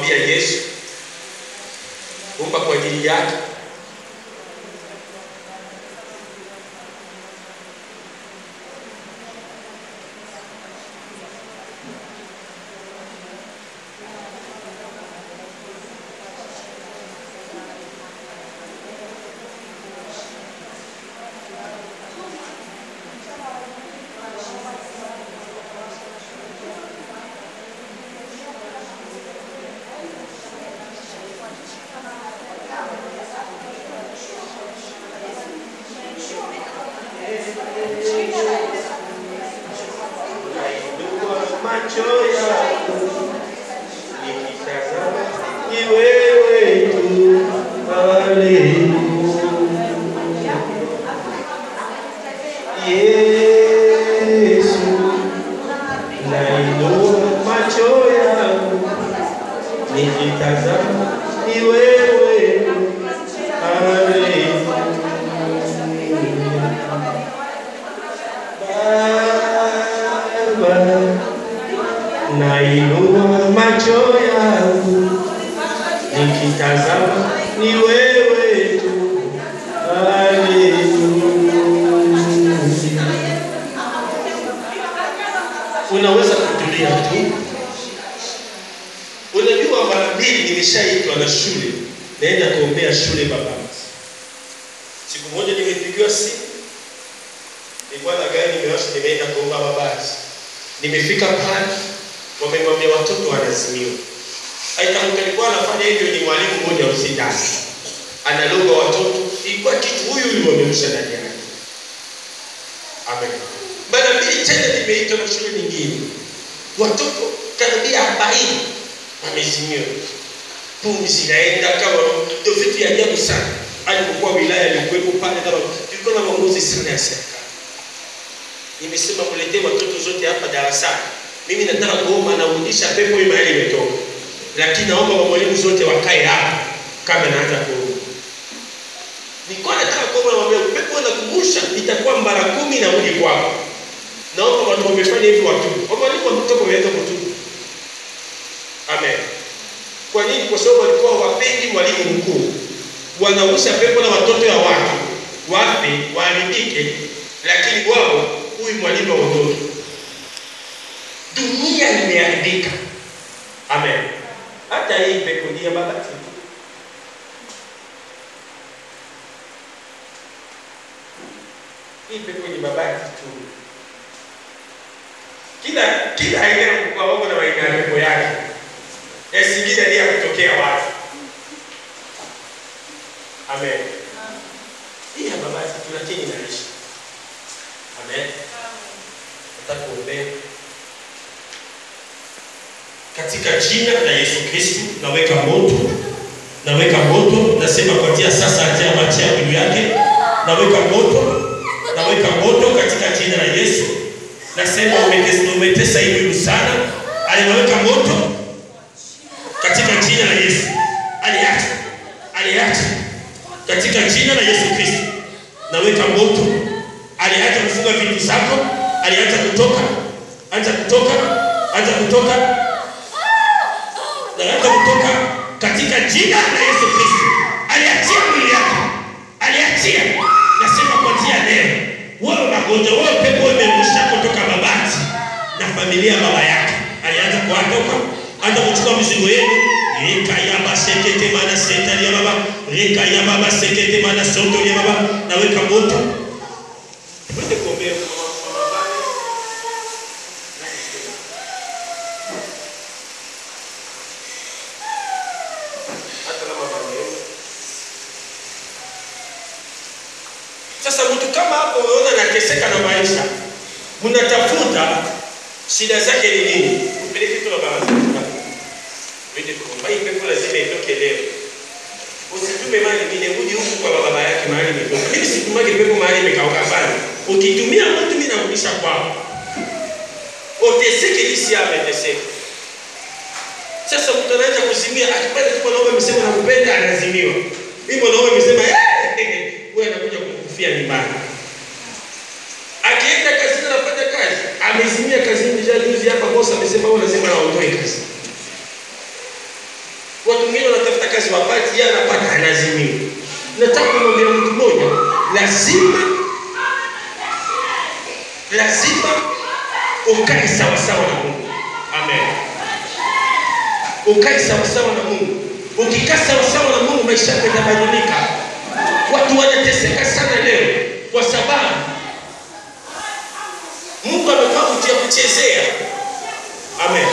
kumwambia Yesu, omba kwa ajili yake. Nainua macho yangu nikitazama ni wewe tu, haleluya. Yesu, nainua macho yangu nikitazama ni wewe tu, haleluya. Baba, nainua macho yangu nikitazama ni wewe tu. Haleluya. Unaweza kutulia tu. Unajua, mara mbili nimeshaitwa na shule, naenda kuombea shule Babati. Siku moja nimepigiwa simu nilikuwa na gari nimewasha, nimeenda kuomba mabati. Nimefika pale, wamemwambia watoto wanazimiwa. Aitamka alikuwa anafanya hivyo ni mwalimu mmoja wa usidani, analoga watoto, ilikuwa kitu huyu huyu wameusha ndani yake. Amen. Mara mbili tena nimeitwa na shule nyingine, watoto karibia arobaini wamezimiwa, pumzi zinaenda kama ndio vitu ya ajabu sana. Alipokuwa wilaya alikuwepo pale, kama tulikuwa na maongozi sana ya serikali nimesema mletee watoto zote hapa darasani. Mimi nataka kuomba narudisha pepo hii mahali imetoka, lakini naomba wa mwalimu zote wakae hapa kabla naanza kuomba. Nilikuwa nataka kuomba namwambia pepo nakumbusha itakuwa mara kumi na rudi kwako. Naomba watu wamefanya hivi watubu. Wa mwalimu wametoka wameanza kutubu. Amen. Kwa nini? Kwa sababu walikuwa wapendi mwalimu mkuu, wanausha pepo na watoto ya watu wape waharibike, lakini wao huyu mwalimu aondoke. Dunia imeharibika. Amen. Hata hii pepo ni ya mabati. Hii pepo ni mabati tu. Kila kila aina ya mkoa wako na aina ya pepo yake. Ya Singida ni ya kutokea wapi? Amen. Hii ya mabati tu lakini inaishi. Amen. Nataka kuombea katika jina la Yesu Kristo, naweka moto, naweka moto, nasema kuanzia sasa, atia machia juu yake, naweka moto, naweka moto katika jina la Yesu. Nasema umetesa, umetesa hii mwili sana, alinaweka moto katika jina la Yesu, aliacha, aliacha katika jina la Yesu Kristo, naweka moto aliacha kufunga vitu zako, aliacha kutoka, anza kutoka, anza kutoka, na anza kutoka katika jina la Yesu Kristo. Aliachia mwili yako, aliachia. Nasema kuanzia leo, wewe magonjwa, wewe pepo imerusha kutoka mabati na familia ya baba yake, alianza kuatoka, anza kuchukua mizigo yenu rekayaba sekete mana setalia baba rekayaba ba sekete mana sotolia baba, naweka moto Twende kuombea mama mama baba. Hata kama baba yenu. Sasa mtu kama hapo unaona anateseka na maisha, mnatafuta shida zake ni nini? Mpeleke tu baba yako. Twende kuomba. Hii pepo lazima itoke leo. Usitume mali mimi rudi huku kwa baba yake mahali imetoka. Mimi situmage pepo mahali imekauka sana. Ukitumia mtu mimi narudisha kwao. Uteseke jinsi ameteseka. Sasa mtu anaanza kuzimia akipata tu mwanaume amesema nakupenda anazimiwa. Hii mwanaume amesema eh wewe anakuja kumkufia nyumbani. Akienda kazini anafanya kazi, amezimia kazini juzi hapa boss amesema wewe lazima aondoe kazi. kazi wapati, yeye anapata anazimiwa. Nataka kumwambia mtu mmoja, lazima lazima ukae sawa sawa na Mungu. Amen. Ukae sawa sawa na Mungu. Ukikaa sawa sawa na Mungu, maisha yako yatabadilika. Watu wanateseka sana leo kwa sababu Mungu amekuwa kutia kuchezea. Amen.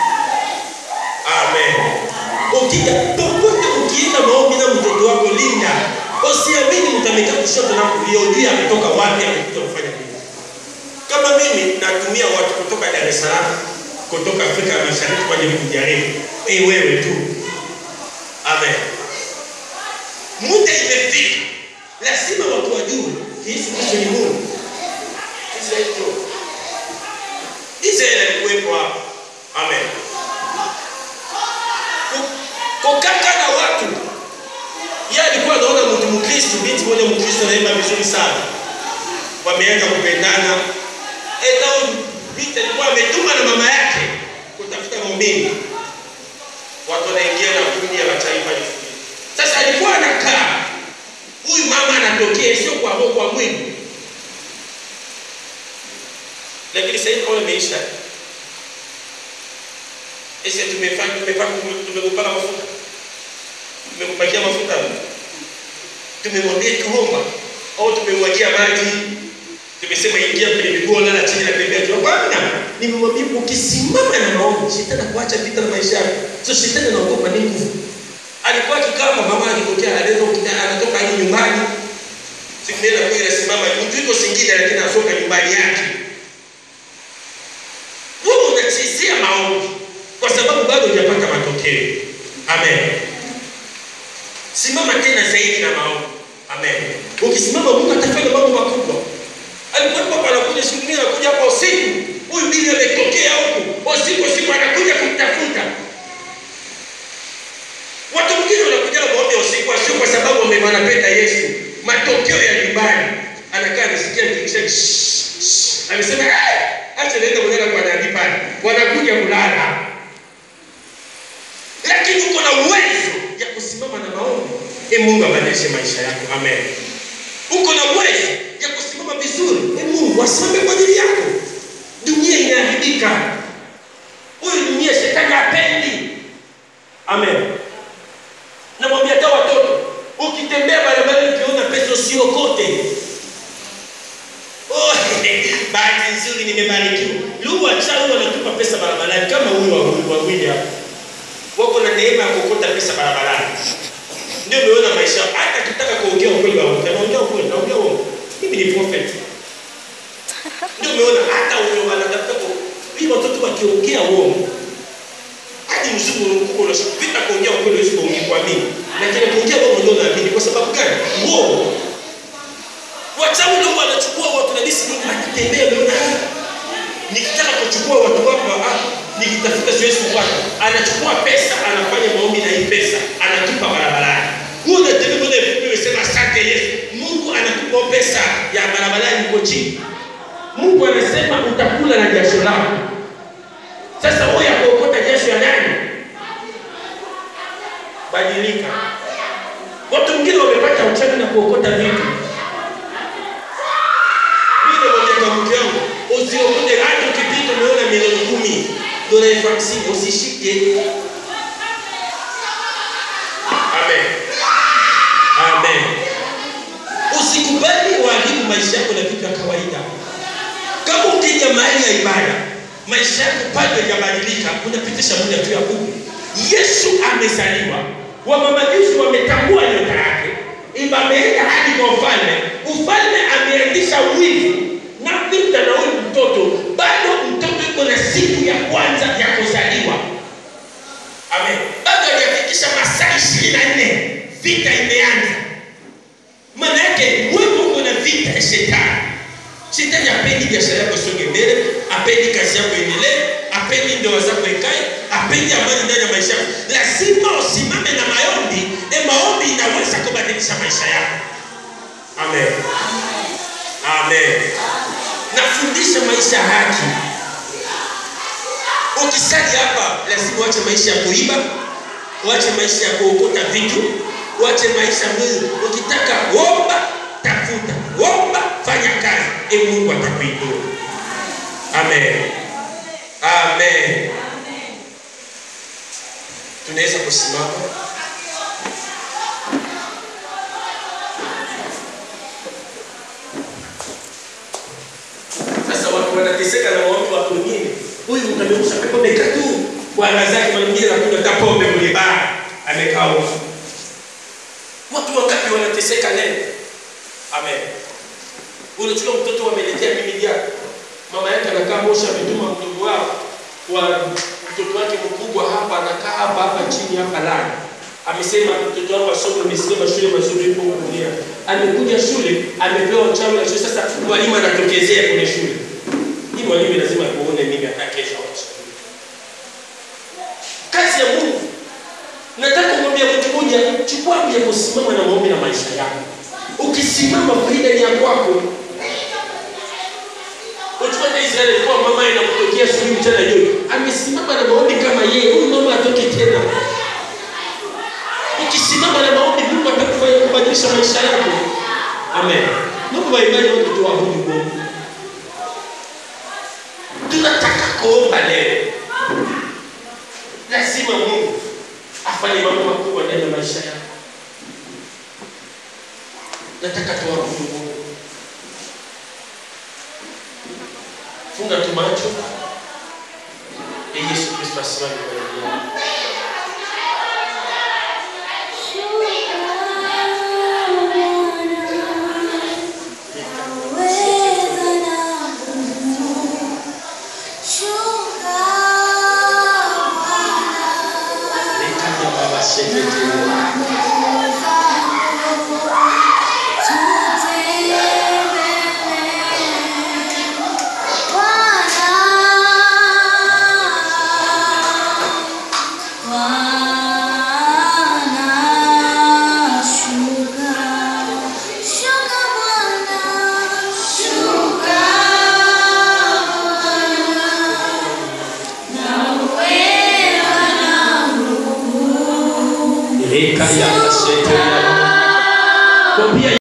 Amen. Ukija popote ukienda maombi na mtoto wako linda. Usiamini mtameka kushoto na kulia ujue ametoka wapi amekuja kufanya nini. Kama mimi natumia watu kutoka Dar es Salaam, kutoka Afrika ya Mashariki kwa ajili kujaribu. Ni wewe tu. Amen. Muda imefika. Lazima watu wajue Yesu Kristo ni Mungu. Israeli tu. Israeli alikuwepo hapa. Amen. Kukaka na watu. Yeye alikuwa anaona mtu Mkristo, binti moja Mkristo anaimba vizuri sana. Wameanza kupendana. Eta binti alikuwa ametuma na mama yake kutafuta muumini. Watu wanaingia na kundi ya mataifa lingine. Sasa alikuwa anakaa. Huyu mama anatokea sio kwa roho kwa mwili. Lakini sasa hivi kama imeisha. Ese tumefanya tumepaka tumekupaka mafuta. Tumekupakia mafuta. Tumemwambia kuomba au tumemwagia maji. Tumesema ingia kwenye miguu lala chini na tembea tu. Bwana, nimemwambia ukisimama na maombi, shetani kuacha vita na maisha yako. So shetani anaogopa ni nguvu. Alikuwa akikaa mama akitokea anaweza anatoka hadi nyumbani. Siku moja kwa ile simama mtu yuko Singida lakini anasoka nyumbani yake. Wewe unachezea maombi kwa sababu bado hujapata matokeo. Amen. Simama tena zaidi na maombi. Amen. Ukisimama Mungu atafanya mambo makubwa. Alikuwa hapa anakuja siku nyingine anakuja hapa usiku. Huyu bibi ametokea huku. Usiku usiku anakuja kumtafuta. Watu wengine wanakuja maombi usiku sio kwa sababu wanapenda Yesu. Matokeo ya nyumbani. Anakaa anasikia kikisha amesema eh, acha naenda kulala kwa nabii pale. Wanakuja kulala. Lakini uko na uwezo ya kusimama na maombi. E Mungu abadilishe maisha yako. Amen. Uko na uwezo ya kusimama vizuri. E Mungu asimame kwa ajili yako. Dunia inaharibika. Huyu dunia shetani hapendi. Amen. Namwambia hata watoto, ukitembea barabarani ukiona pesa usiokote. Oh, bahati nzuri nimebarikiwa. Lugha chawi wanatupa pesa barabarani kama huyu wa wawili hapa. Wako na neema ya kuokota pesa barabarani. Ndio umeona maisha hata kitaka kuongea ukweli wa mtu, anaongea ukweli, anaongea uongo. Mimi ni prophet. Ndio umeona hata huyo anatafuta kwa hii watoto wakiongea uongo. Hadi mzungu mkubwa unashopita kuongea ukweli usiko kuamini. Lakini kuongea uongo ndio unaamini kwa sababu gani? Uongo. Wachawi ndio wanachukua watu na disi nyingi akitembea umeona nikitaka kuchukua watu wako ah nikitafuta siwezi kupata. Anachukua pesa, anafanya maombi na hii pesa, anatupa barabarani. Huo unatembea mbele umesema asante Yesu. Mungu anakupa pesa ya barabarani uko chini. Mungu anasema utakula na jasho lako. Sasa wewe yakuokota jasho ya nani? Badilika. Watu wengine wamepata uchawi na kuokota vitu. Mimi namwambia kwa mke wangu, usiokote hata ukipita umeona milioni kumi dola elfu hamsini usishike. Amen. Amen. Usikubali waharibu maisha yako na vitu vya kawaida. Kama ukija mahali ya ibada, maisha yako bado hayajabadilika, unapitisha muda tu ya Mungu. Yesu amezaliwa, wamamajusi wametambua nyota yake, iba ameenda hadi kwa ufalme. Ufalme ameanzisha wivu na vita na huyu mtoto, bado mtoto yuko na siku ya kwanza ya kuzaliwa. Amen. Bado hajafikisha masaa ishirini na nne vita imeanza. Maana yake wewe uko na vita ya shetani. Shetani apendi biashara yako songe mbele, apendi kazi yako endelee, apendi ndoa zako ikae, apendi amani ndani ya maisha yako. Lazima usimame na maombi, e maombi inaweza kubadilisha maisha yako. Amen. Amen. Nafundisha maisha ya haki. Ukisali hapa lazima uache maisha ya kuiba, uache maisha ya kuokota vitu, uache maisha mwili. Ukitaka omba, tafuta, omba, fanya kazi, e Mungu atakuinua. Amen, amen. Tunaweza kusimama. Sasa watu wanateseka na watu watu wengine. Huyu mkameusha pepo amekaa tu kwa raha zake, mara nyingine anakunywa hata pombe kwenye baa, amekaa huko. Watu wangapi wanateseka leo? Amen. Unachukua mtoto wameletea mimi yako. Mama yake anakaa Moshi ametuma mdogo wao kwa mtoto wake mkubwa hapa anakaa hapa hapa chini hapa lani. Amesema mtoto wangu asome, amesema shule mazuri ipo kulia. Amekuja shule, amepewa chawi na shule. Sasa mwalimu anatokezea kwenye shule. Hii mwalimu lazima kuone mimi hata kesho au kesho. Kazi ya Mungu. Nataka kumwambia mtu mmoja, chukua muda kusimama na maombi na maisha yako. Ukisimama faida ni ya kwako. Uchukua na Israeli kwa mama inamtokea asubuhi mchana jioni. Amesimama na maombi kama yeye, huyu mama atoke tena. Ukisimama na maombi Mungu atakufanya kubadilisha maisha yako. Amen. Mungu waimbaji wote tuabudu Mungu. Tunataka kuomba leo. Lazima Mungu afanye mambo makubwa ndani ya maisha yako. Nataka tuabudu Mungu. Funga tu macho. Ee Yesu Kristo asimame mbele yako. Nikaja baba sekete. Nikaja baba sekete. Kwa pia